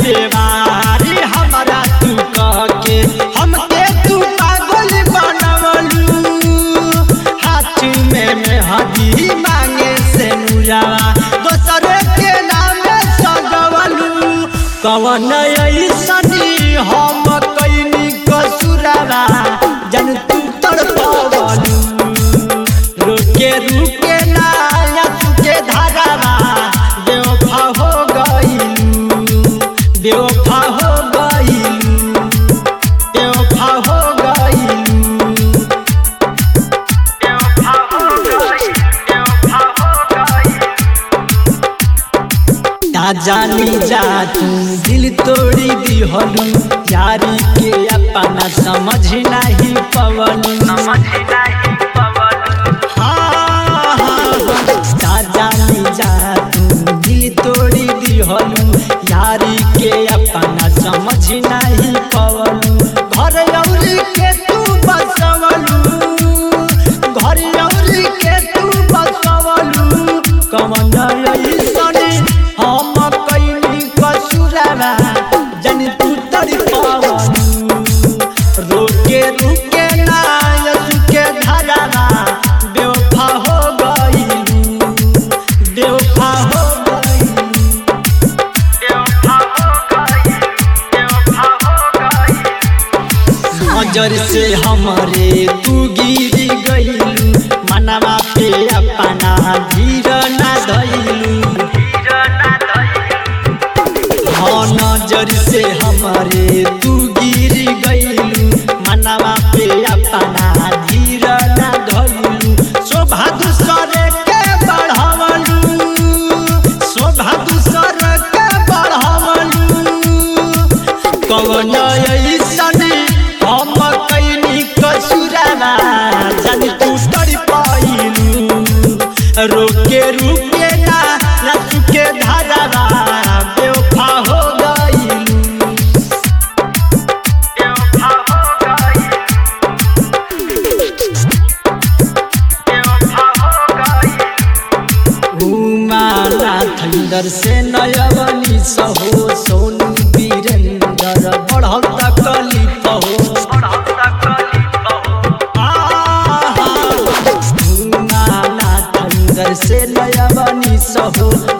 बेवारी हमारा तू कह के हमके तू पागल बनवलू हाथ में मेहदी मांगे से मुरावा दोसरे के नाम सजवलू कवन ऐसनी हम कैनी कसुरावा जन तू तड़पवलू रुके रुके नाया तुके धारावा बेवफा हो गईलू बेवफा हो गईलू बेवफा हो गईलू बेवफा हो गई बेवफा हो गई ना जानी जा तू दिल तोड़ी दिहलू यारी के अपना समझ नहीं पवलू समझ नहीं पवलू हाँ हाँ ना जानी जा तू दिल तोड़ी दिहलू यारी के अपना समझ नहीं पवलू घर औरी के तू बसवलू घर औरी के तू बसवलू कमन ऐसने हम कैनी कसुरावा जन तू तड़पवलू रोके रुके ना के धरावा बेवफा हो गईलू बेवफा हो गईलू बेवफा हो गईलू बेवफा हो गईलू नजर से हमरे तू गिर गईलू मनवा पे अपना धीर ना धैलू हाँ नजर से हमरे तू गिर गईलू मनवा पे अपना धीर ना धैलू शोभा दूसरे के बढ़ावलू शोभा दूसरे के बढ़ावलू कवन ऐसने हम कैनी कसुरावा जानी तू तड़पाइलू रोके रुके ना रस के धारावा बेवफा हो गईलू बेवफा हो गईलू बेवफा हो गईलू घुमाला थंडर से नयवनी सहो सोनू वीरेंद्र बढ़ल तकलीफ हो आहा, घुमाला थंडर से नयवनी सहो